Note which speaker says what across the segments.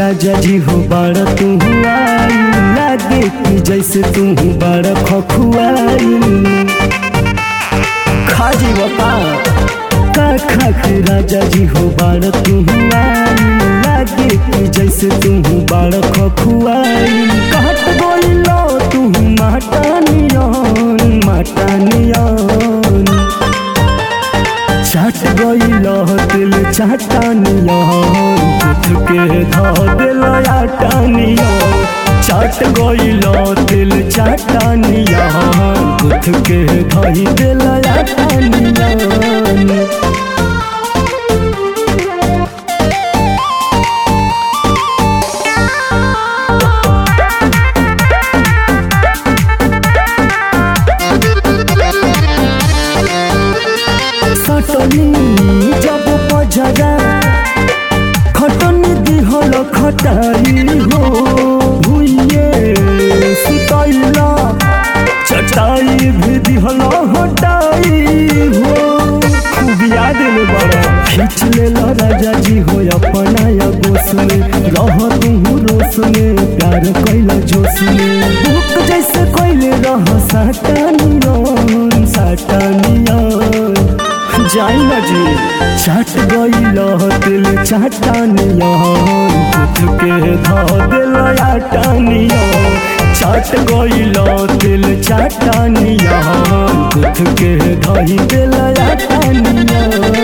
Speaker 1: राजा जी हो बड़ तू आई लागे कि जैसे तू बड़ खखुआई खा जी बता का खा के राजा जी हो बड़ तू आई लागे कि जैसे तू बड़ खखुआई कहत बोलो तू माटानियन माटानियन चाट गईल दिल चाटानिया कुछ के धा दिल आटानिया चाट गईल दिल चाटानिया कुछ के धाई दिल आटानिया सटनी जब पजरा खटनी दिहल खटाई हो भुइये सुतैला चटाई भी दिहल हटाई हो खूब याद ले बड़ा खींच लेला राजा जी हो अपना या गोस में रह तू रोस में प्यार कैला जोश में भूख जैसे कैले रह साटानियन साटानियन जाई ना जी चाट गईल दिल चाटानिया कुछ के धा दिल आटानिया चाट गईल दिल चाटानिया कुछ के धाई दिल आटानिया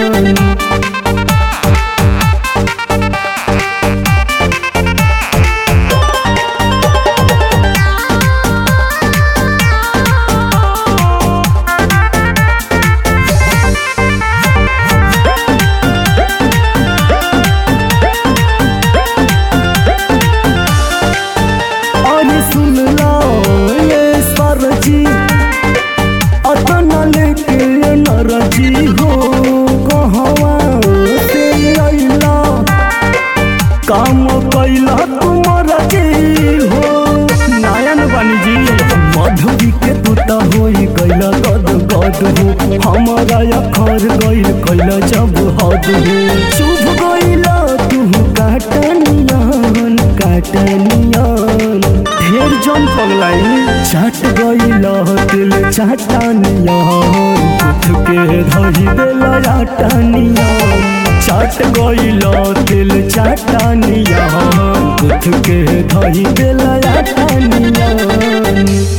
Speaker 1: अरे सुन लो ये सरजी अतना लेके नरजी हो कहवा से अइला काम कैला तुमर जी हो नायन बानी जी मधुरी के तुता होई गैला गद गद हो हमारा अखर गइल कैला जब हद हो चुभ गइला तू काटनियन काटनियन ढेर जन पगलाई चाट गइल दिल चाटनियन कुछ के धरी दिल आटनियन चाट गइल दिल चाटनियन कुछ के धरी दिल आटनियन